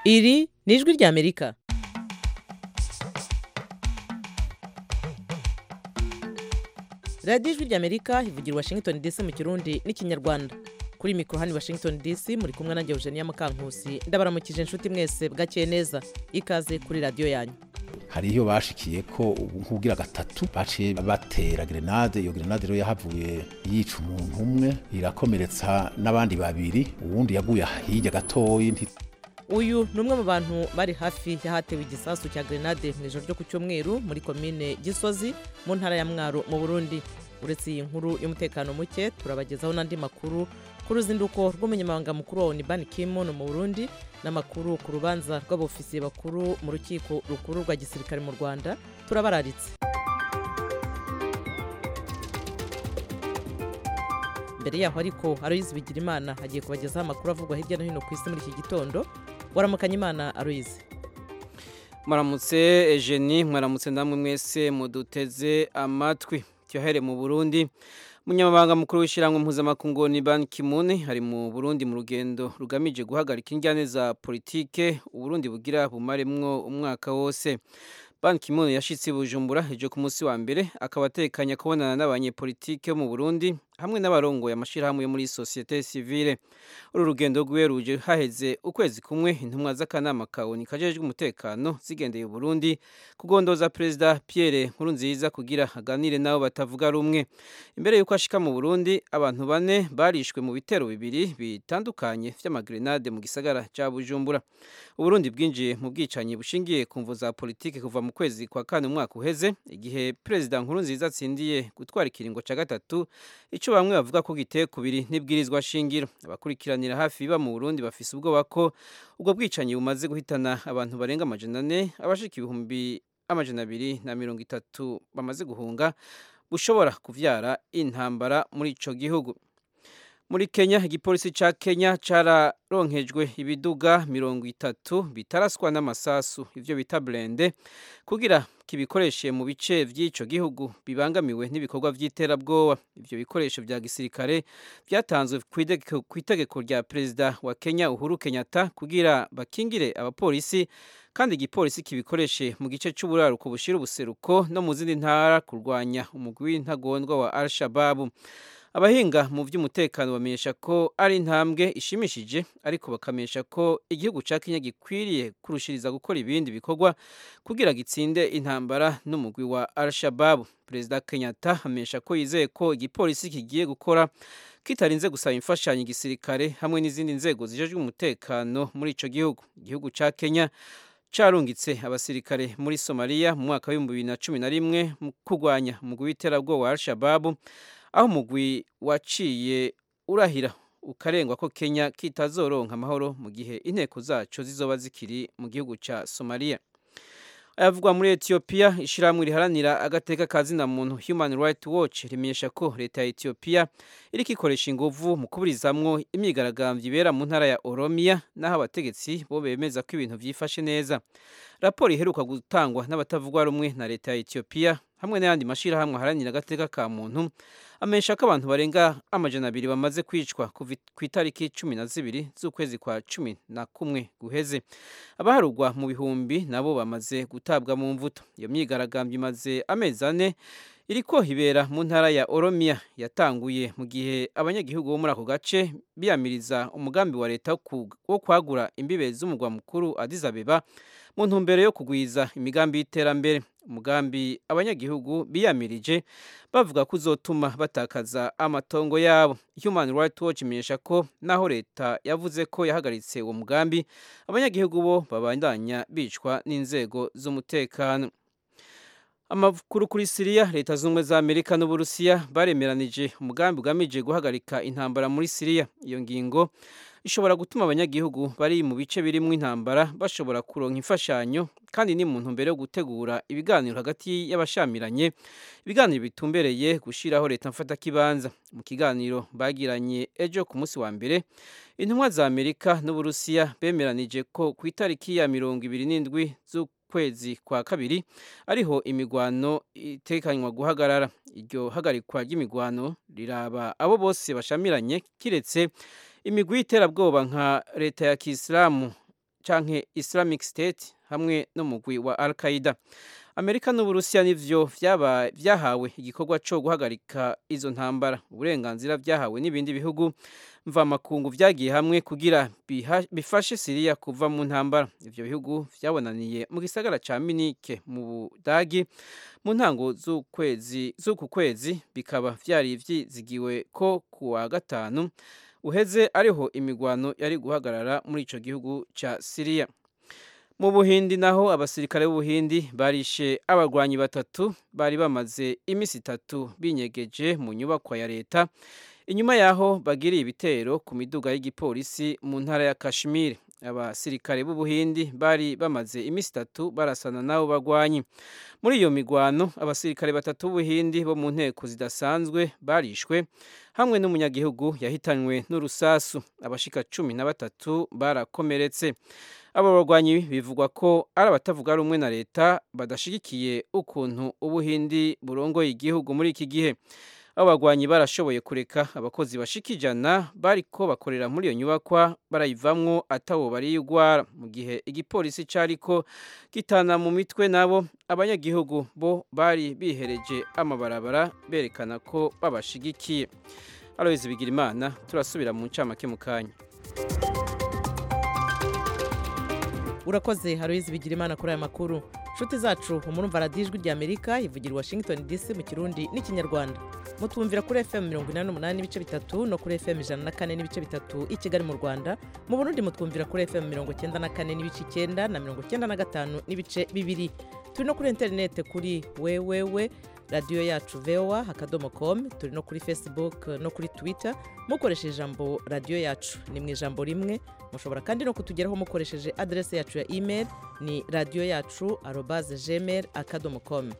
iri ni ijwi ry'amerika radiyo ijwi ry'amerika ivugira i washington dc mu kirundi n'ikinyarwanda kuri mikoro hano i washington dc muri kumwe nanjye eugenia mukankusi ndabaramukije inshuti mwese bwakeye neza ikaze kuri radiyo yanyu hari iyo bashikiye ko ubu nk'ubwira gatatu baciye batera grenade iyo grenade rero yahavuye yica umuntu umwe irakomeretsa n'abandi babiri uwundi yaguye hirya gatoyi nti- uyu ni umwe mu bantu bari hafi y'ahatewe igisasu cya grenade mu ijoro ryo ku cyumweru muri komine gisozi mu ntara ya mwaro mu burundi uretse iyi nkuru y'umutekano muke turabagezaho n'andi makuru ku ruzinduko rw'umunyamabanga mukuru wa onibani kimun mu burundi n'amakuru ku rubanza rw'abofisiye bakuru mu rukiko rukuru rwa gisirikare mu rwanda turabararitse mbere yaho ariko aloyizi bigirimana agiye kubagezaho amakuru avugwa hirya no hino ku isi muri iki gitondo waramukanya imana aloyizi Mwaramutse Eugenie mwaramutse namwe mwese muduteze amatwi cyohere mu Burundi Munyamabanga mukuru w'ishyirahamwe mpuzamakungu ni Ban Ki-moon ari mu Burundi mu rugendo rugamije guhagarika injyane za politike Uburundi bugira bumaremwo umwaka wose Ban Ki-moon yashitse i Bujumbura ejo ku munsi wa mbere akaba atekanya kubonana n'abanyepolitike bo mu Burundi hamwe n'abarongoye amashirahamwe yo muri societe civile uru rugendo rwiwe ruje haheze ukwezi kumwe intumwa z'akanama kawoni kajejwe umutekano zigendeye u Burundi kugondoza perezida Pierre Nkurunziza kugira aganire nabo batavuga rumwe imbere yuko ashika mu Burundi abantu bane barishwe mu bitero bibiri bitandukanye vy'amagrenade mu gisagara ca Bujumbura Uburundi bwinjiye mu bwicanyi bushingiye ku mvo za politike kuva mu kwezi kwa kane umwaka uheze igihe perezida Nkurunziza atsindiye gutwara ikiringo ca gatatu ico bamwe bavuga ko giteye kubiri n'ibwirizwa shingiro abakurikiranira hafi biba mu Burundi bafise ubwoba ko ubwo bwicanyi bumaze guhitana abantu barenga amajana ane abashika ibihumbi amajana abiri na mirongo itatu bamaze guhunga bushobora kuvyara intambara muri ico gihugu muri Kenya igipolisi ca Kenya cararonkejwe ibiduga mirongo itatu bitaraswa n'amasasu ivyo bita blende kugira kibikoreshe mu bice vy'ico gihugu bibangamiwe n'ibikorwa vy'iterabwoba ivyo bikoresho vya gisirikare vyatanzwe kw'idege- kw'itegeko rya perezida wa Kenya Uhuru Kenyatta kugira bakingire abapolisi kandi igipolisi kibikoreshe mu gice c'uburaruko bushira ubuseruko no mu zindi ntara kurwanya umugwi w'intagondwa wa Al-Shabaab abahinga mu by'umutekano bamenyesha ko ari intambwe ishimishije ariko bakamenyesha ko igihugu cya Kenya gikwiriye kurushiriza gukora ibindi bikorwa kugira gitsinde intambara n'umugwi wa Al-Shabaab Perezida Kenyatta amenyesha ko yizeye ko igipolisi kigiye gukora kitarinze gusaba imfashanyo igisirikare hamwe n'izindi nzego zijejwe umutekano muri ico gihugu igihugu cya Kenya carungitse abasirikare muri Somalia mu mwaka w'ibihumbi bibiri na cumi na rimwe mu kurwanya umugwi w'iterabwoba wa Al-Shabaab aho umugwi waciye urahira ukarengwa ko Kenya kitazoronka amahoro mu gihe inteko zaco zizoba zikiri mu gihugu ca Somalia ayavugwa muri Ethiopia ishiramwe riharanira agateka ka zina muntu Human Rights Watch rimenyesha ko leta ya Ethiopia iriko ikoresha inguvu mu kuburizamwo imyigaragambyo ibera mu ntara ya Oromia naho abategetsi bo bemeza ko ibintu vyifashe neza raporo iheruka gutangwa n'abatavugwa rumwe na leta ya Ethiopia hamwe n'ayandi mashirahamwe aharanira agateka ka muntu amenyesha ko abantu barenga amajana abiri bamaze kwicwa kuva ku itariki cumi na zibiri z'ukwezi kwa cumi na kumwe guheze abaharugwa mu bihumbi nabo bamaze gutabwa mu mvuto iyo myigaragambyo imaze amezi ane iriko ibera mu ntara ya Oromia yatanguye mu gihe abanyagihugu bo muri ako gace biyamiriza umugambi wa leta wo ku- wo kwagura imbibe z'umugwa mukuru Addis Abeba mu ntumbero yo kugwiza imigambi y'iterambere umugambi abanyagihugu biyamirije bavuga ko uzotuma batakaza amatongo yabo Human Rights Watch imenyesha ko naho leta yavuze ko yahagaritse uwo mugambi abanyagihugu bo babandanya bicwa n'inzego z'umutekano amakuru kuri Siriya leta z'ubumwe za Amerika n'Uburusiya baremeranije umugambi ugamije guhagarika intambara muri Siriya iyo ngingo ishobora gutuma abanyagihugu bari mu bice birimwo intambara bashobora kuronka imfashanyo kandi ni mu ntumbero yo gutegura ibiganiro hagati y'abashamiranye ibiganiro bitumbereye gushiraho leta mfatakibanza mu kiganiro bagiranye ejo ku munsi wa mbere intumwa za Amerika n'Uburusiya bemeranije ko ku itariki ya mirongo ibiri n'indwi z'ukwezi kwa kabiri ariho imigwano itekanywa guhagarara iryo hagarikwa ry'imigwano riraba abo bose bashamiranye kiretse imigwi y'iterabwoba nka leta ya kisilamu canke Islamic State hamwe n'umugwi wa Al-Qaeda Amerika n'Uburusiya nivyo vyaba vyahawe igikorwa co guhagarika izo ntambara uburenganzira vyahawe n'ibindi bihugu mvamakungu vyagiye hamwe kugira bifashe Syria kuva mu ntambara ivyo bihugu vyabonaniye mu gisagara ca Munich mu Budagi mu ntango z'ukwezi z'uku kwezi bikaba vyari vyizigiwe ko kuwa gatanu uheze ariho imigwano yari guhagarara muri ico gihugu ca Syria mu buhindi naho abasirikare b'ubuhindi barishe abarwanyi batatu bari bamaze iminsi itatu binyegeje mu nyubakwa ya leta inyuma yaho bagiriye ibitero ku miduga y'igipolisi mu ntara ya kashmir abasirikare b'ubuhindi bari bamaze iminsi itatu barasana n'abo bagwanyi muri iyo migwano abasirikare batatu b'ubuhindi bo mu nteko zidasanzwe barishwe hamwe n'umunyagihugu yahitanywe n'urusasu abashika cumi na batatu barakomeretse abo barwanyi bivugwa ko ari abatavuga rumwe na leta badashigikiye ukuntu ubuhindi burongoye igihugu muri iki gihe abo bagwanyi barashoboye kureka abakozi bashika ijana bariko bakorera muri iyo nyubakwa barayivamwo atawo bariyugwara mu gihe igipolisi cariko gitana mu mitwe nabo abanyagihugu bo bari bihereje amabarabara berekana ko babashigikiye Aloys Bigirimana turasubira mu ncamake mu kanya urakoze haroyizi bigira imana kuri aya makuru nshuti zacu umurumva radiyo ijwi rya amerika ivugira washington dc mu kirundi n'ikinyarwanda mutwumvira kuri fm mirongo inani n'umunani n'ibice bitatu no kuri fm ijana na kane n'ibice bitatu i kigali mu rwanda mu burundi mutwumvira kuri fm mirongo cyenda na kane n'ibice icyenda na mirongo cyenda na gatanu n'ibice bibiri turi no kuri interinete kuri wewewe radiyo yacu voa akadomo com turi no kuri facebook no kuri twitter mukoresheje ijambo radiyo yacu ni mu ijambo rimwe mushobora kandi no kutugeraho mukoresheje aderesi yacu ya email ni radiyo yacu arobaze gmail akadomo com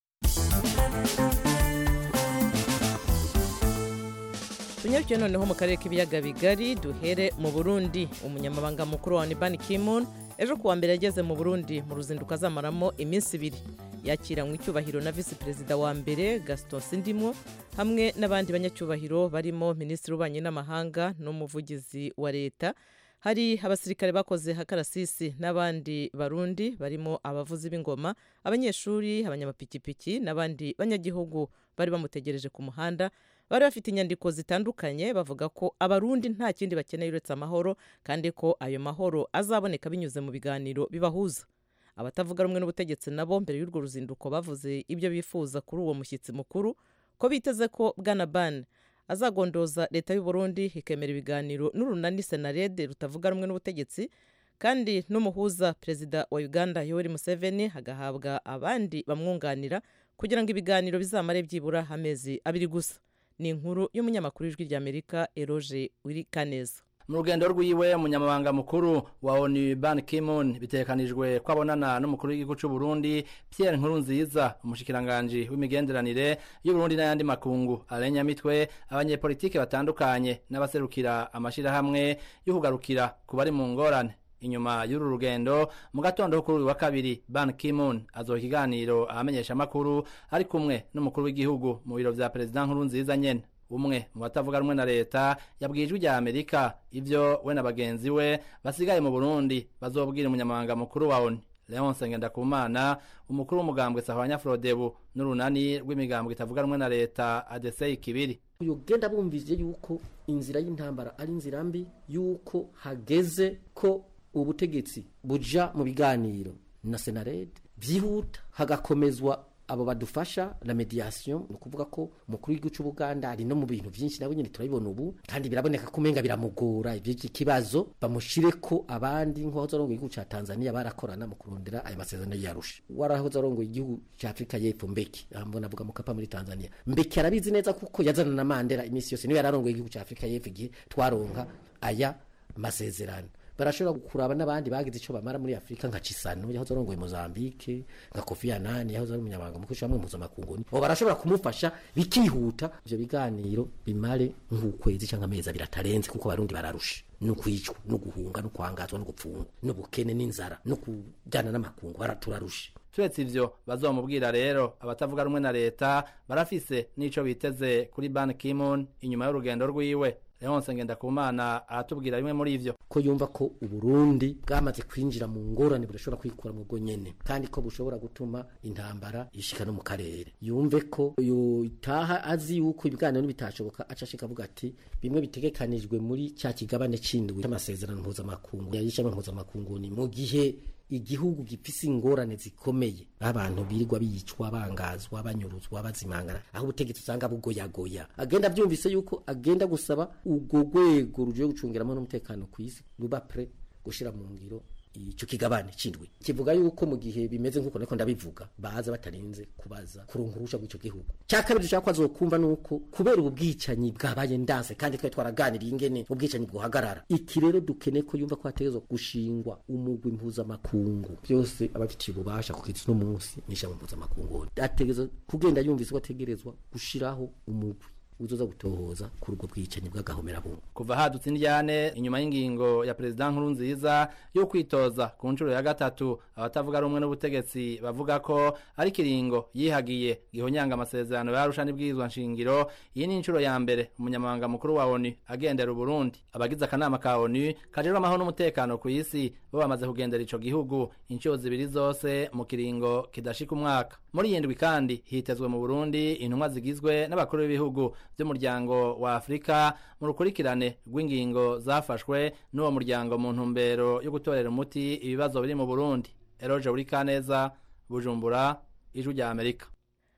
tunyarukiye noneho mu karere k'ibiyaga bigari duhere mu burundi umunyamabanga mukuru wa nibani kimun ejo kuwa mbere yageze mu burundi mu ruzinduko azamaramo iminsi ibiri yakiranywe icyubahiro na visi perezida wa mbere gaston sindimwo hamwe n'abandi banyacyubahiro barimo minisitiri w'ububanyi n'amahanga n'umuvugizi wa leta hari abasirikare bakoze hakarasisi n'abandi barundi barimo abavuzi b'ingoma abanyeshuri abanyamapikipiki n'abandi banyagihugu bari bamutegereje ku muhanda bari bafite inyandiko zitandukanye bavuga ko abarundi nta kindi bakeneye uretse amahoro kandi ko ayo mahoro azaboneka binyuze mu biganiro bibahuza abatavuga rumwe n'ubutegetsi nabo mbere y'urwo ruzinduko bavuze ibyo bifuza kuri uwo mushyitsi mukuru ko biteze ko bwana ban azagondoza leta y'u Burundi ikemera ibiganiro n'urunani senarede rutavuga rumwe n'ubutegetsi kandi n'umuhuza perezida wa uganda yoweri museveni hagahabwa abandi bamwunganira kugira ngo ibiganiro bizamare byibura amezi abiri gusa ni inkuru y'umunyamakuru w'ijwi ry'amerika eroge wirikaneza mu rugendo rwiwe umunyamabanga mukuru wa onu ban kimun bitekanijwe ko abonana n'umukuru w'igihugu cy'u Burundi Pierre Nkurunziza umushikiranganji w'imigenderanire y'Uburundi n'ayandi makungu arenya mitwe abanyepolitike batandukanye n'abaserukira amashirahamwe y'ukugarukira ku bari mu ngorane inyuma y'uru rugendo mu gatondo kuri uyu wa kabiri ban kimun azoha ikiganiro ahamenyesha amakuru ari kumwe n'umukuru w'igihugu mu biro vya perezida Nkurunziza nyene umwe mu batavuga rumwe na leta yabwiye ijwi rya amerika ivyo we na bagenzi we basigaye mu burundi bazobwira umunyamabanga mukuru wa oni leonce ngendakumana umukuru w'umugambwe sahwanya frodebu n'urunani rw'imigambwe itavuga rumwe na leta adesei kibiri ugenda bumvise yuko inzira y'intambara ari inzira mbi yuko hageze ko ubutegetsi buja mu biganiro na senarede byihuta hagakomezwa abo badufasha la mediation ni ukuvuga ko umukuru w'igihugu cy'ubuganda ari no mu bintu byinshi nawe nyine turabibona ubu kandi biraboneka ko umenga biramugora iby'iki kibazo bamushire ko abandi nk'uwahoze arongoye igihugu cya tanzania barakorana mu kurondera ayo masezerano yarusha warahoze arongoye igihugu cya afurika y'epfo mbeki mbona avuga mukapa muri tanzania mbeki arabizi neza kuko yazana na mandela iminsi yose niwe yararongoye igihugu cya afurika y'epfo igihe twaronka aya masezerano barashobora kuraba n'abandi bagize icyo bamara muri afurika nka cisano yahoze arongoye mozambique nka kofi anani yahoze ari umunyamabanga mukuru w'ishyirahamwe mpuzamakungu abo barashobora kumufasha bikihuta ivyo biganiro bimare nk'ukwezi cyangwa amezi abiri atarenze kuko abarundi bararusha no kwicwa no guhunga no kwangazwa no gupfungwa n'ubukene n'inzara no kujyana n'amakungu baraturarusha turetse ivyo bazomubwira rero abatavuga rumwe na leta barafise n'ico biteze kuri ban kimon inyuma y'urugendo rwiwe leonse ngendakumana aratubwira bimwe muri ivyo ko yumva ko uburundi bwamaze kwinjira mu ngorane budashobora kwikura mu bwo nyene kandi ko bushobora gutuma intambara ishika no mu karere yumve ko yotaha azi yuko ibiganiro nibitashoboka aca ashika avuga ati bimwe bitegekanijwe muri cya kigabane c'indwi c'amasezerano mpuzamakungu yayishama mpuzamakungu ni mu gihe igihugu gifise ingorane zikomeye abantu birirwa biyicwa bangazwa banyuruzwa bazimangana aho ubutegetsi usanga bugoyagoya agenda abyumvise yuko agenda gusaba ubwo rwego rugiye gucungiramo n'umutekano ku isi ruba pre gushira mu ngiro ico kigabane cindwi kivuga yuko mu gihe bimeze nk'uko niko ndabivuga baza batarinze kubaza kuronka urusha rw'ico gihugu cya kabiri dushaka ko azokumva nuko kubera ubu bwicanyi bwabaye ndanse kandi twari twaraganiriye ingene ubwicanyi bwohagarara iki rero dukene ko yumva ko hategerezwa gushingwa umugwi mpuzamakungu byose abafitiye ububasha ku kizi n'umunsi n'ishami mpuzamakungu ategerezwa kugenda yumvise ko ategerezwa gushiraho umugwi uzoza gutohoza kuri ubwo bwicanyi bw'agahomerabungu kuva hadutse indyane inyuma y'ingingo ya perezida nkuru nziza yo kwitoza ku nshuro ya gatatu abatavuga rumwe n'ubutegetsi bavuga ko ari kiringo yihagiye gihonyanga amasezerano yarusha n'ibwirizwa nshingiro iyi ni inshuro ya mbere umunyamabanga mukuru wa onu agendera uburundi abagize akanama ka onu kajejwe amahoro n'umutekano ku isi bo bamaze kugendera ico gihugu inshuro zibiri zose mu kiringo kidashika umwaka muri iyi ndwi kandi hitezwe mu burundi intumwa zigizwe n'abakuru b'ibihugu by'umuryango wa afurika mu rukurikirane rw'ingingo zafashwe n'uwo muryango mu ntumbero yo gutorera umuti ibibazo biri mu burundi eroje burikaneza bujumbura ijwi rya amerika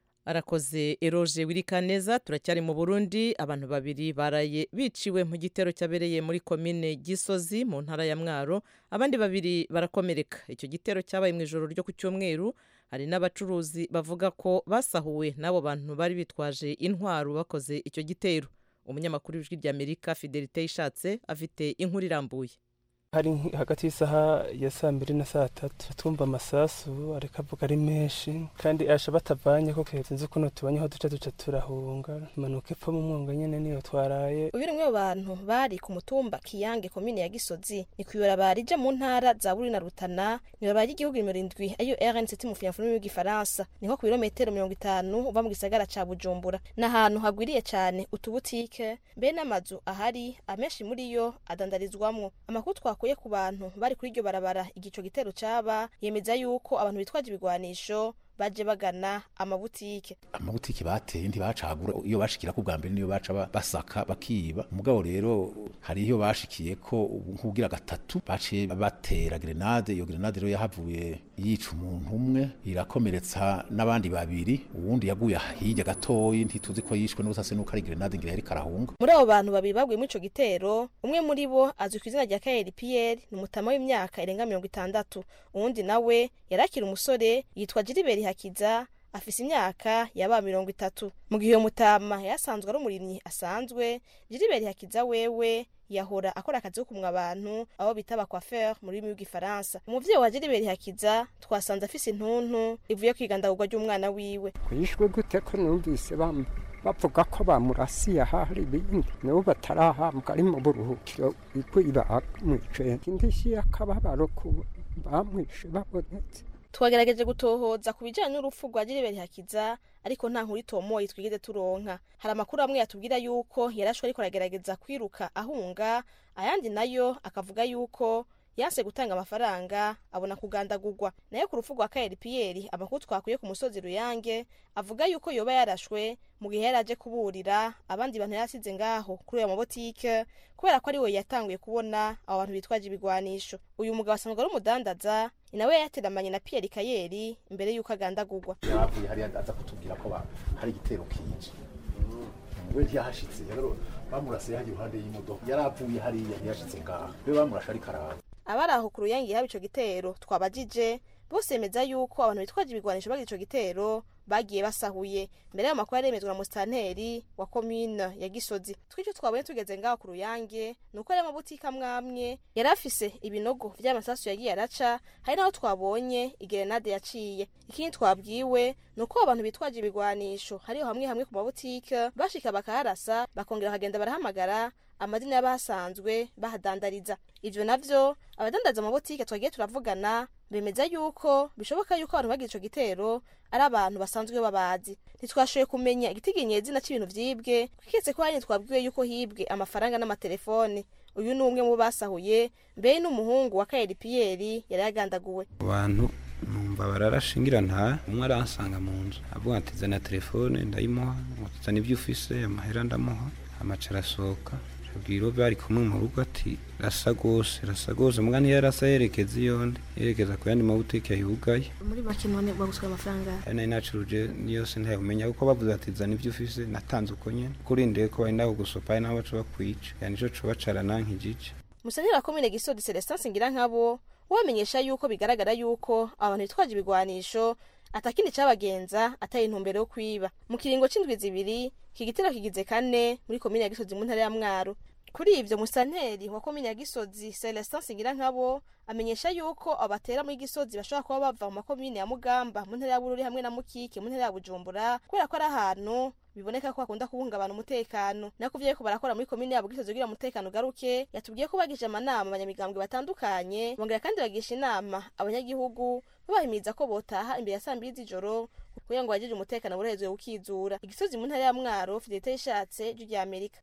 arakoze eroje wirikaneza turacyari mu burundi abantu babiri baraye biciwe mu gitero cyabereye muri komine gisozi mu ntara ya mwaro abandi babiri barakomereka icyo gitero cyabaye mu ijoro ryo ku cyumweru hari n'abacuruzi bavuga ko basahuwe n'abo bantu bari bitwaje intwaro bakoze icyo gitero umunyamakuru w'ijwi ry'amerika fidelite ishatse afite inkuru irambuye hari hagati y'isaha ya saa mbiri na saa tatu tumva amasasu ariko avuga ari menshi kandi asha batavanye ko sinzi ukuntu tubanye aho duca duca turahunga impanuka ipfa mu mwonga nyene niyo twaraye uyu ni bantu bari ku mutumba kiyange komine ya gisozi ni kuyora rija mu ntara za buri na rutana nibara ry'igihugu nimero indwi ariyo rnct mu fiyanfurimi y'igifaransa ni nko ku birometero mirongo itanu uva mu gisagara ca bujumbura ni ahantu hagwiriye cane utubutike mbe n'amazu ahari amenshi muri yo adandarizwamwo amakuru twakuye ku bantu bari kuri iryo barabara igico gitero caba yemeza yuko abantu bitwaje ibigwanisho baje bagana amabutike amabutike bateye ntibacagura iyo bashikira ku bwa mbere niyo baca ba- basaka bakiba mugabo rero hari iyo bashikiye ko ubu nk'ubwira gatatu baciye batera grenade iyo grenade rero yahavuye yica umuntu umwe irakomeretsa n'abandi babiri uwundi yaguye hirya gatoyi ntituzi ko yishwe n'ubusase nuko ari grenade ngira yari karahunga muri abo bantu babiri baguye muri ico gitero umwe muri bo azwi ku izina rya kayeri piyeri ni umutama w'imyaka irenga mirongo itandatu uwundi nawe yari akiri umusore yitwa jiriberi hakiza afise imyaka yaba mirongo itatu mu gihe uyo mutama yasanzwe ari umurimyi asanzwe jiriberi hakiza wewe yahora akora akazi ko kumwa abantu abo bita abakwaferi mu rurimi rw'igifaransa umuvyeyi wa jiriberi hakiza twasanze afise intuntu ivuye kwigandagurwa ry'umwana wiwe kwishwe gute ko numvise bam- bavuga ko bamurasiye ahari ibindi nabo batarahambwa ari mu buruhukiro ikwiba bamwicaye indishyi y'akababaro ku bamwishe babonetse twagerageje gutohoza ku bijyanye n'urupfu rwa jiriberi hakiza ariko nta nkuru itomoye twigeze turonka hari amakuru amwe yatubwira yuko yarashwe ariko aragerageza kwiruka ahunga ayandi nayo akavuga yuko yanse gutanga amafaranga abona kugandagurwa nayo ku rupfu rwa kayeri piyeri amakuru twakuye ku musozi ruyange avuga yuko yoba yarashwe mu gihe yari aje kuburira abandi bantu yarasize ngaho kuri ayo mabotike kubera ko ari we yatanguye kubona abo bantu bitwaje ibigwanisho uyu mugabo asanzwe ari umudandaza ni nawe yateramanye na piyeri kayeri imbere y'uko agandagurwa yavuye hariya aza kutubwira ko ba- hari igitero kije we ntiyahashitse rero bamurasiye hajya iruhande y'imodoka yari avuye hariya ntiyashitse ngaha we bamurashe ariko araza abari aho ku ruyange haba ico gitero twabajije bose bemeza yuko abantu bitwaje ibigwanisho bagira ico gitero bagiye basahuye mbere y'ayo makuru yaremezwa na musitanteri wa komine ya gisozi twicyo twabonye tugeze ngaho ku ruyange ni uko ari amabutike amwe amwe yari afise ibinogo vy'amasasu yagiye araca hari naho twabonye igerenade yaciye ikindi twabwiwe ni uko abantu bitwaje ibigwanisho hariho hamwe hamwe ku mabutike bashika bakaharasa bakongera bakagenda barahamagara amazina y'abahasanzwe bahadandariza ivyo navyo abadandaza amabotike twagiye turavugana bemeza yuko bishoboka yuko abantu bagize ico gitero ari abantu basanzwe babazi ntitwashoboye kumenya igitiginye izina c'ibintu vyibwe kwiketse ko hanyine twabwiwe yuko hibwe amafaranga n'amatelefone uyu ni umwe mu basahuye mbere n'umuhungu wa kayeri piyeri yari yagandaguwe abantu numva bararashingira nta umwe aransanga mu nzu avuga ati zana telefone ndayimuha zana ibyo ufise amahera ndamuha amaca arasohoka abwira bari kumwe mu rugo ati rasa gose rasa gose muga niyo yarasa yerekeza iyonde yerekeza ku yandi mabutike yugaye muri make none baguswe amafaranga ari nari nacuruje niyose ntayumenya kuko bavuze ati zana ibyo ufise natanze uko nyene kurindeye ko bari naho gusopa ari naho baca bakwica yani ico coba carananka igice musenyeri wa komine gisodi celestin singira nkabo wamenyesha yuko bigaragara yuko abantu bitwaje ibigwanisho atakindi cabagenza atari intumbero yo kwiba mu kiringo c'indwi zibiri iki gitero kigize kane muri komine ya gisozi mu ntara ya mwaro kuri ivyo musanteri wa komine ya gisozi celestin singira nkabo amenyesha yuko abatera muri gisozi bashobora kuba bava mu makomine ya mugamba mu ntara ya bururi hamwe na mukike mu ntara ya bujumbura kubera ko ari ahantu biboneka ko hakunda kubungabana umutekano nako ivyo bariko barakora muri komine yabo gisozi kugira umutekano ugaruke yatubwiye ko bagije amanama abanyamigambwe batandukanye bongera kandi bagisha inama abanyagihugu babahimiriza ko botaha imbere ya saa mbiri z'ijoro kugira ngo bagije umutekano burehezwe ukizura igisozi mu ntara ya mwaro fidelite yishatse ijwi rya amerika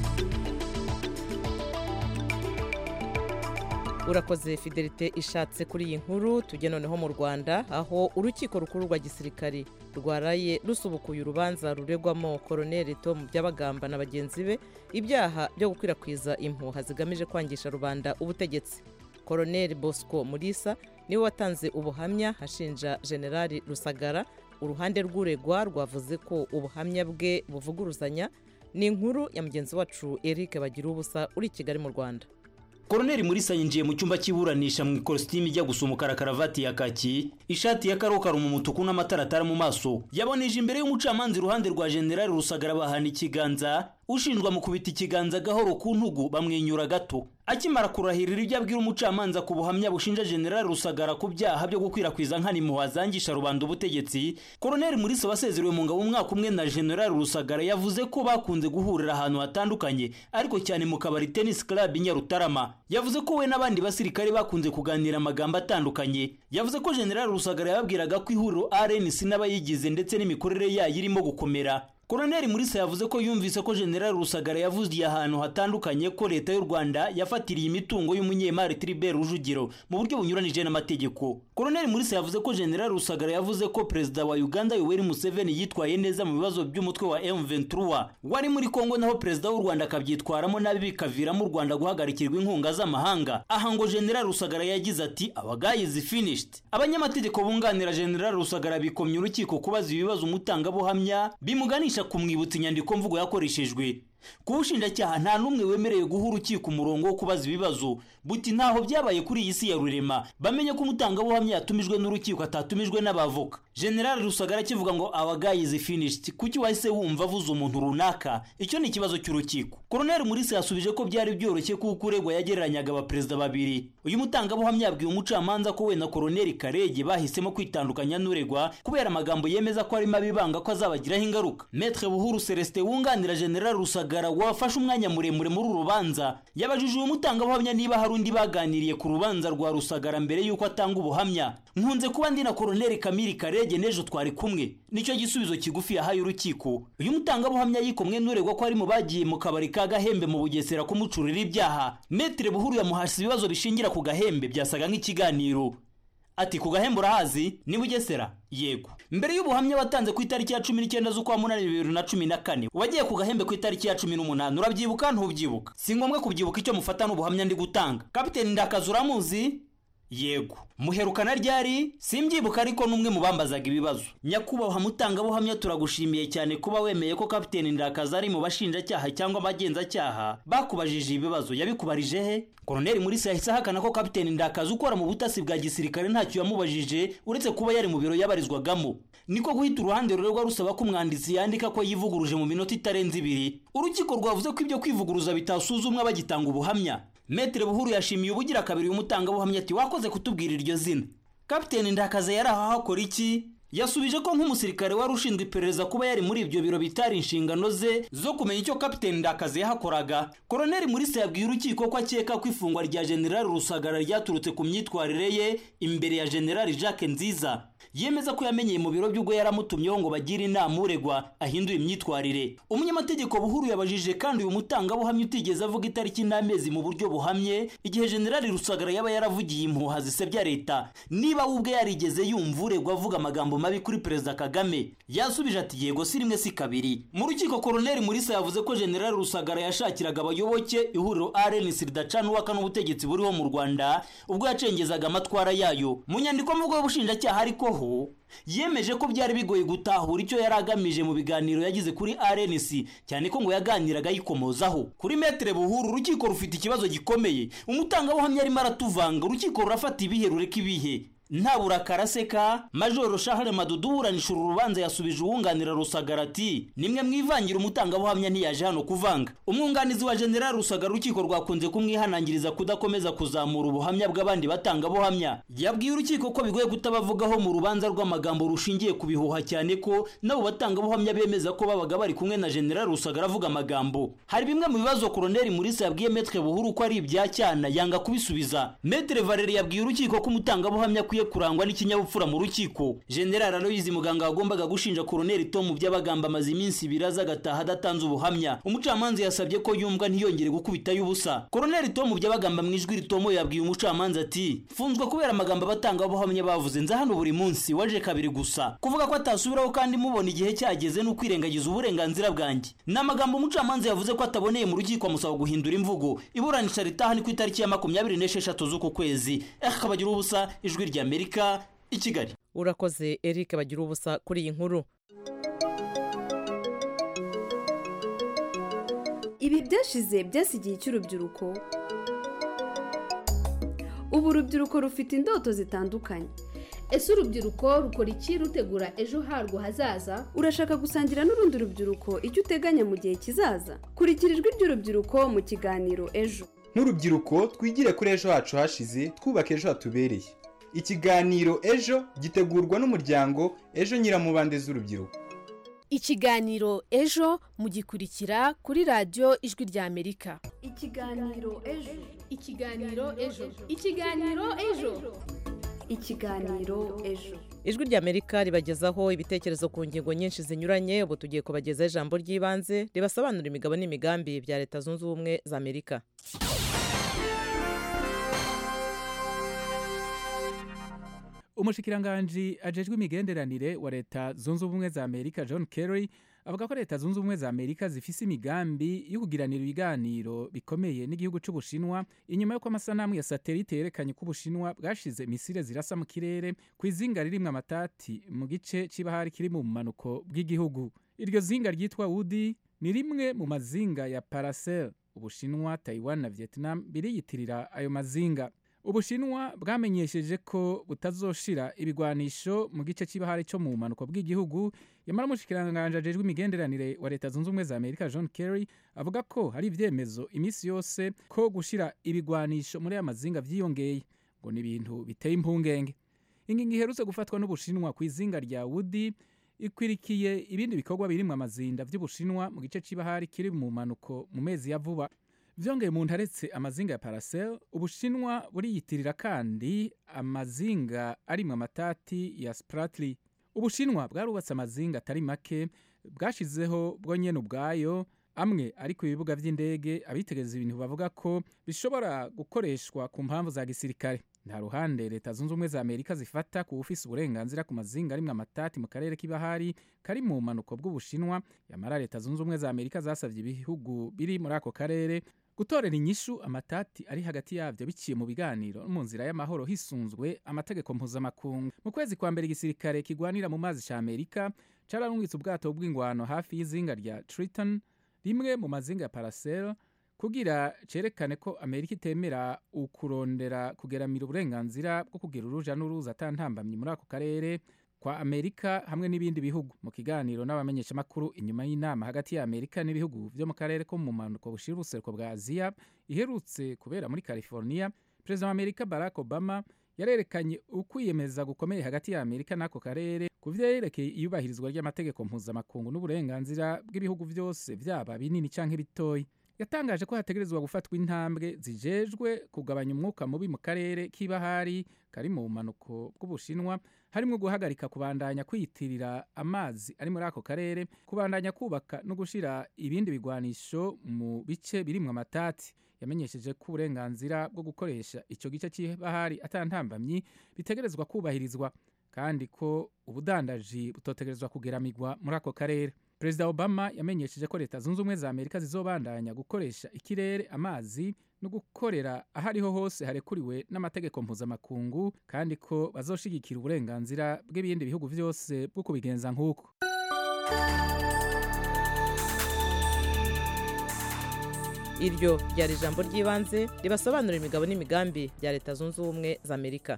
urakoze fidelite ishatse kuri iyi nkuru tujye noneho mu rwanda aho urukiko rukuru rwa gisirikari rwaraye rusubukuye urubanza ruregwamo koroneri tom byabagamba na bagenzi be ibyaha byo gukwirakwiza impuha zigamije kwangisha rubanda ubutegetsi koroneri bosco murisa niwe watanze ubuhamya ashinja generali rusagara uruhande rw'uregwa rwavuze ko ubuhamya bwe buvuguruzanya ni inkuru ya mugenzi wacu eric bagira ubusa uri i kigali mu rwanda koroneri murisa yinjiye mu cyumba cy'iburanisha mu ikositimu ijya gusa umukara karavati ya kaki ishati ya karokaro mu mutuku n'amataratara mu maso yaboneje imbere y'umucamanza iruhande rwa generali rusagara bahana ikiganza ushinjwa mu kubita ikiganza gahoro ku ntugu bamwenyura gato akimara kurahirira ibyo abwira umucamanza ku buhamya bushinja generali rusagara ku byaha byo gukwirakwiza nkana impuha zangisha rubanda ubutegetsi koroneri murisa wasezerewe mu ngabo umwaka umwe na generali rusagara yavuze ko bakunze guhurira ahantu hatandukanye ariko cyane mu kabari tennis club i nyarutarama yavuze ko we n'abandi basirikare bakunze kuganira amagambo atandukanye yavuze ko generali rusagara yababwiraga ko ihuriro rnc n'abayigize ndetse n'imikorere yayo irimo gukomera koroneri murisa yavuze ko yumvise ko generali rusagara yavugiye ahantu hatandukanye ko leta y'u rwanda yafatiriye imitungo y'umunyemari tribert rujugiro mu buryo bunyuranije n'amategeko koroneri murisa yavuze ko generali rusagara yavuze ko perezida wa uganda yoweri museveni yitwaye neza mu bibazo by'umutwe wa m23 wari muri kongo naho perezida w'u rwanda akabyitwaramo nabi bikaviramo u rwanda guhagarikirwa inkunga z'amahanga aha ngo generali rusagara yagize ati abagayizi finished abanyamategeko bunganira generali rusagara bikomye urukiko kubaza ibibazo umutangabuhamya bimuganisha kumwibutsa inyandiko mvugo yakoreshejwe ku bushinjacyaha nta n'umwe wemerewe guha urukiko umurongo wo kubaza ibibazo buti ntaho byabaye kuri iyi si ya rurema bamenye ko umutangabuhamya yatumijwe n'urukiko atatumijwe n'abavoka generali rusagara akivuga ngo abagayizi finished kuki wahise wumva avuze umuntu runaka icyo ni ikibazo cy'urukiko koroneri murisi yasubije ko byari byoroshye kuko uregwa yagereranyaga abaperezida babiri uyu mutangabuhamya yabwiye umucamanza ko we na koroneri karege bahisemo kwitandukanya n'uregwa kubera amagambo yemeza ko arimo abibanga ko azabagiraho ingaruka metre buhuru celestin wunganira generali rusagara wafashe umwanya muremure muri uru rubanza yabajije uyu mutangabuhamya niba hari undi baganiriye ku rubanza rwa rusagara mbere y'uko atanga ubuhamya nkunze kuba ndi na koroneri kamiri karege n'ejo twari kumwe nicyo gisubizo kigufi yahaye urukiko uyu mutangabuhamya yikomwe n'uregwa ko ari mu bagiye mu kabari ka gahembe mu bugesera kumucurira ibyaha metere buhuru yamuhashye ibibazo bishingira ku gahembe byasaga nk'ikiganiro ati ku gahembe urahazi ni bugesera yego mbere y'ubuhamya watanze ku itariki ya cumi n'icyenda z'ukwa munani bibiri na cumi na kane wagiye ku gahembe ku itariki ya cumi n'umunani urabyibuka ntubyibuka si ngombwa kubyibuka icyo mufata n'ubuhamya ndi gutanga kapiteni ndakazi uramuzi yego muherukana ryari simbyibuka ariko n'umwe mu bambazaga ibibazo nyakubahwa mutangabuhamya turagushimiye cyane kuba wemeye ko kapiteni ndakazi ari mu bashinjacyaha cyangwa abagenzacyaha bakubajije ibibazo yabikubarije he koroneri murisi yahise ahakana ko kapiteni ndakazi ukora mu butasi bwa gisirikare ntacyo yamubajije uretse kuba yari mu biro yabarizwagamo niko guhita uruhande rurerwa rusaba ko umwanditsi yandika ko yivuguruje mu minota itarenze ibiri urukiko rwavuze ko ibyo kwivuguruza bitasuzumwa bagitanga ubuhamya metere buhuru yashimiye ubugira kabiri umutangabuhamya ati wakoze kutubwira iryo zina kapiteni ndakaze yari aho hakora iki yasubije ko nk'umusirikare wari ushinzwe iperereza kuba yari muri ibyo biro bitari inshingano ze zo kumenya icyo kapiteni ndakazi yahakoraga koroneli murisa yabwiye urukiko ko akeka ko ifungwa rya generali rusagara ryaturutse ku myitwarire ye imbere ya generali jacques nziza yemeza ko yamenyeye mu biro by'ubwo yaramutumyeho ngo bagire inama uregwa ahindure imyitwarire umunyamategeko buhuru yabajije kandi uyu mutangabuhamya utigeze avuga itariki n'amezi mu buryo buhamye igihe generali rusagara yaba yaravugiye impuha zisebya leta niba we ubwe yarigeze yumva uregwa avuga amagambo mabi kuri perezida kagame yasubije ati yego si rimwe si kabiri mu rukiko koroneli murisa yavuze ko generali rusagara yashakiraga abayoboke ihuriro rnc ridacana uwaka n'ubutegetsi buriho mu rwanda ubwo yacengezaga amatwara yayo mu nyandiko mvugo y'ubushinjacyaha ariko ho yemeje ko byari bigoye gutahura icyo yari agamije mu biganiro yagize kuri rnc cyane ko ngo yaganiraga yikomozaho kuri metere buhuru urukiko rufite ikibazo gikomeye umutangabuhamya arimo aratuvanga urukiko rurafata ibihe rureka ibihe nta burakara aseka majoro shahare madudu uburanisha uru rubanza yasubije uwunganira rusagara ati nimwe mwivangira umutangabuhamya ntiyaje hano kuvanga umwunganizi wa generali rusagara urukiko rwakunze kumwihanangiriza kudakomeza kuzamura ubuhamya bw'abandi batangabuhamya yabwiye urukiko ko bigoye kutabavugaho mu rubanza rw'amagambo rushingiye ku bihuha cyane ko nabo batangabuhamya bemeza ko babaga bari kumwe na generali rusagara avuga amagambo hari bimwe mu bibazo koroneli murisa yabwiye metre buhuru ko ari ibya cyana yanga kubisubiza metre valeri yabwiye urukiko ko umutangabuhamya akwiye kurangwa n'ikinyabupfura mu rukiko general aloyizi muganga wagombaga gushinja koroneli tom by'abagamba amaze iminsi ibiri aza agataha adatanze ubuhamya umucamanza yasabye ko yumva ntiyongere gukubitayo ubusa koroneli tom by'abagamba mu ijwi ritomoye yabwiye umucamanza ati mfunzwe kubera amagambo abatangabuhamya bavuze nza hano buri munsi waje kabiri gusa kuvuga ko atasubiraho kandi mubona igihe cyageze no kwirengagiza uburenganzira bwanjye ni amagambo umucamanza yavuze ko ataboneye mu rukiko amusaba guhindura imvugo iburanisha ritaha ni ku itariki ya makumyabiri n'esheshatu z'uku kwezi akabagira ubusa ijwi rya amerika i kigali urakoze eric bagira ubusa kuri iyi nkuru ibi byashize byasigiye cy'urubyiruko ubu urubyiruko rufite indoto zitandukanye ese urubyiruko rukora iki rutegura ejo harwo hazaza urashaka gusangira n'urundi rubyiruko icyo uteganya mu gihe kizaza kurikira ijwi ry'urubyiruko mu kiganiro ejo nk'urubyiruko twigire kuri ejo hacu hashize twubaka ejo hatubereye ikiganiro ejo gitegurwa n'umuryango ejo nyiramubande z'urubyiruko ikiganiro ejo mugikurikira kuri radiyo ijwi rya amerika ikiganiro ejo ikiganiro ejo ikiganiro ejo ikiganiro ejo ijwi rya amerika ribagezaho ibitekerezo ku ngingo nyinshi zinyuranye ubu tugiye kubagezaho ijambo ry'ibanze ribasobanura imigabo n'imigambi bya leta zunze ubumwe za amerika umushikiranganji ajejwe imigenderanire wa leta zunze ubumwe za amerika john kerry avuga ko leta zunze ubumwe za amerika zifise imigambi yo kugiranira ibiganiro bikomeye n'igihugu c'ubushinwa inyuma y'uko amasanamu ya satelite yerekanye ko ubushinwa bwashize misile zirasa mu kirere ku izinga ririmwo amatati mu gice c'ibahari kiri mu bumanuko bw'igihugu iryo zinga ryitwa wudi ni rimwe mu mazinga ya paracel ubushinwa taiwan na vietnam biriyitirira ayo mazinga ubushinwa bwamenyesheje ko butazoshira ibigwanisho mu gice cy'ibahari cyo mu bumanuko bw'igihugu yamara umushikiranganji ajejwe imigenderanire wa leta zunze ubumwe za amerika john kerry avuga ko hari ibyemezo iminsi yose ko gushira ibigwanisho muri aya mazinga vyiyongeye ngo ni ibintu biteye impungenge ingingo iherutse gufatwa n'ubushinwa ku izinga rya wudi ikwirikiye ibindi bikorwa birimwo amazinda vy'ubushinwa mu gice c'ibahari kiri mu manuko mu mezi ya vuba vyongeye mu ntaretse amazinga ya paracel ubushinwa buriyitirira kandi amazinga arimwo amatati ya spratly ubushinwa bwarubatse amazinga atari make bwashizeho bwo nyene ubwayo amwe ari ku bibuga vy'indege abitegereza ibintu bavuga ko bishobora gukoreshwa ku mpamvu za gisirikare nta ruhande leta zunze ubumwe za amerika zifata ku ufise uburenganzira ku mazinga arimwo amatati mu karere k'ibahari kari mu bumanuko bw'ubushinwa yamara leta zunze ubumwe za amerika zasavye ibihugu biri muri ako karere gutorera inyishu amatati ari hagati yavyo biciye mu biganiro no mu nzira y'amahoro hisunzwe amategeko mpuzamakungu mu kwezi kwa mbere igisirikare kigwanira mu mazi ca amerika cararungitse ubwato bw'ingwano hafi y'izinga rya triton rimwe mu mazinga ya paracel kugira cerekane ko amerika itemera ukurondera kugeramira uburenganzira bwo kugira uruja n'uruza atantambamye muri ako karere kwa amerika hamwe n'ibindi bihugu mu kiganiro n'abamenyeshamakuru inyuma y'inama hagati ya amerika n'ibihugu vyo mu karere ko mu manuko bushira ubuseruko bwa aziya iherutse kubera muri california perezida wa amerika barack obama yarerekanye ukwiyemeza gukomeye hagati ya amerika n'ako karere ku vyerekeye iyubahirizwa ry'amategeko mpuzamakungu n'uburenganzira bw'ibihugu vyose vyaba binini canke bitoyi yatangaje ko hategerezwa gufatwa intambwe zijejwe kugabanya umwuka mubi mu karere k'ibahari kari mu bumanuko bw'ubushinwa harimwo guhagarika kubandanya kwiyitirira amazi ari muri ako karere kubandanya kubaka no gushira ibindi bigwanisho mu bice birimwo amatati yamenyesheje ko uburenganzira bwo gukoresha ico gice c'ibahari atantambamyi bitegerezwa kubahirizwa kandi ko ubudandaji butotegerezwa kugeramigwa muri ako karere perezida obama yamenyesheje ko leta zunze ubumwe za amerika zizobandanya gukoresha ikirere amazi no gukorera aho ariho hose harekuriwe n'amategeko mpuzamakungu kandi ko bazoshigikira uburenganzira bw'ibindi bihugu vyose bwo kubigenza nk'uko iryo ryari ijambo ry'ibanze ribasobanurira imigabo n'imigambi bya leta zunze ubumwe za amerika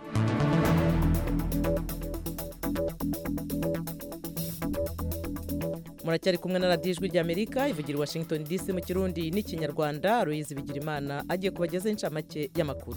muracyari kumwe na radiyo ijwi ry'amerika ivugira i washington dc mu kirundi n'ikinyarwanda ruyizi bigira imana agiye kubagezaho inshamake y'amakuru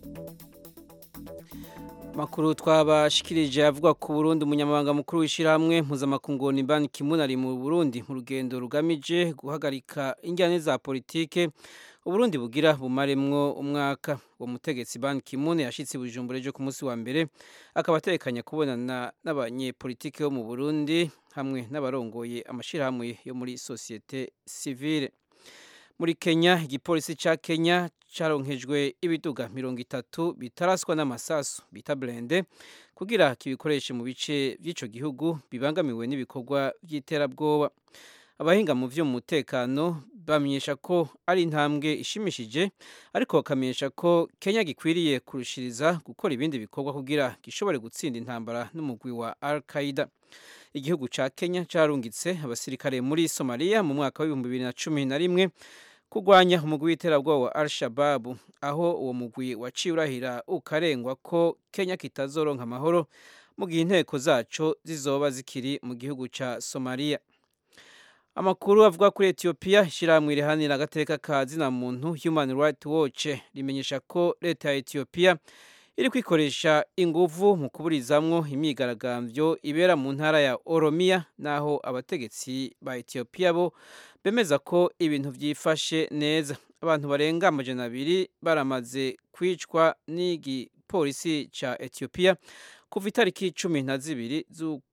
makuru twabashikirije avuga ku Burundi umunyamabanga mukuru w'ishyirahamwe mpuzamakungu ni Ban Ki-moon ari mu Burundi mu rugendo rugamije guhagarika injyane za politike Uburundi bugira bumaremwo umwaka uwo mutegetsi Ban Ki-moon yashitse Bujumbura ejo ku munsi wa mbere akaba atekanya kubonana n'abanyepolitike bo mu Burundi hamwe n'abarongoye amashirahamwe yo muri societe civile muri Kenya igipolisi ca Kenya caronkejwe ibiduga mirongo itatu bitaraswa n'amasasu bita blende kugira kibikoreshe mu bice by'ico gihugu bibangamiwe n'ibikorwa by'iterabwoba abahinga mu vy'umutekano bamenyesha ko ari intambwe ishimishije ariko bakamenyesha ko Kenya gikwiriye kurushiriza gukora ibindi bikorwa kugira gishobore gutsinda intambara n'umugwi wa Al-Qaeda igihugu ca Kenya carungitse abasirikare muri Somalia mu mwaka w'ibihumbi bibiri na cumi na rimwe kurwanya umugwi w'iterabwoba wa Al-Shabaab aho uwo mugwi waciye urahira ukarengwa ko Kenya kitazoronka amahoro mu gihe inteko zaco zizoba zikiri mu gihugu ca Somalia amakuru avuga kuri Ethiopia ishyirahamwe rihanira agateka ka zina muntu Human Rights Watch rimenyesha ko leta ya Ethiopia iri kwikoresha inguvu mu kuburizamwo imyigaragambyo ibera mu ntara ya Oromia naho abategetsi ba Ethiopia bo bemeza ko ibintu byifashe neza abantu barenga amajana abiri baramaze kwicwa n'igipolisi ca Ethiopia kuva itariki cumi na zibiri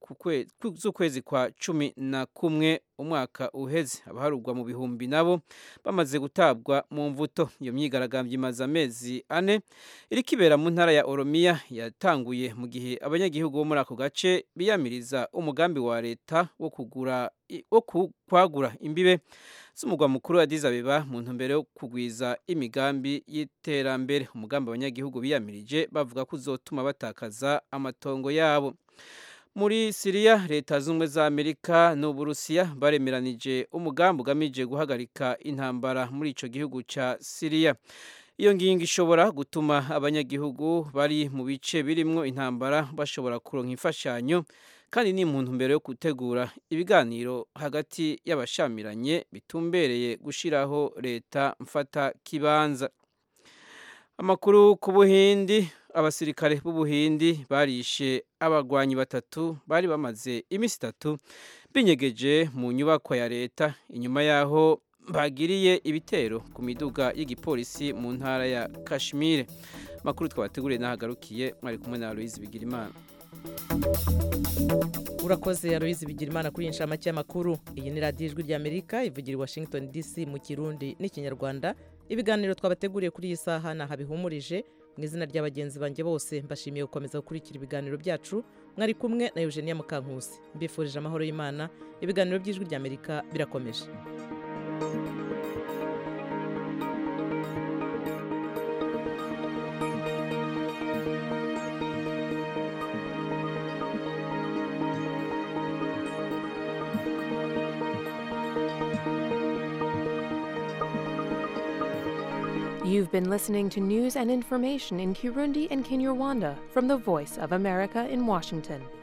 z'ukwezi kwa cumi na kumwe umwaka uheze abaharugwa mu bihumbi nabo bamaze gutabwa mu mvuto iyo myigaragambyo imaze amezi ane iri kibera mu ntara ya Oromia yatanguye mu gihe abanyagihugu bo muri ako gace biyamiriza umugambi wa leta wo kugura wo kwagura imbibe z'umugwa mukuru wa Addis Abeba mu ntumbero yo kugwiza imigambi y'iterambere umugambi abanyagihugu biyamirije bavuga ko uzotuma batakaza amatongo yabo muri Siriya leta z'ubumwe za Amerika n'Uburusiya baremeranije umugambi ugamije guhagarika intambara muri ico gihugu ca Siriya iyo ngingo ishobora gutuma abanyagihugu bari mu bice birimwo intambara bashobora kuronka imfashanyo kandi ni muntu mbere yo gutegura ibiganiro hagati y'abashamiranye bitumbereye gushiraho leta mfata kibanza amakuru ku buhindi abasirikare b'ubuhindi barishe abagwanyi batatu bari bamaze iminsi itatu binyegeje mu nyubako ya leta inyuma yaho bagiriye ibitero ku miduga y'igipolisi mu ntara ya kashmire amakuru twabateguriye n'ahagarukiye mwari kumwe na aloyizi bigirimana urakoze aloyizi bigirimana kuri iyi nshamake y'amakuru iyi ni radiyo ijwi ry'amerika ivugira i washington dc mu kirundi n'ikinyarwanda ibiganiro twabateguriye kuri iyi saha ni ahabihumurije mu izina rya bagenzi banjye bose mbashimiye gukomeza gukurikira ibiganiro byacu mwari kumwe na eugenia mukankusi mbifurije amahoro y'imana ibiganiro by'ijwi ry'amerika birakomeje You've been listening to news and information in Kirundi and Kinyarwanda from the Voice of America in Washington.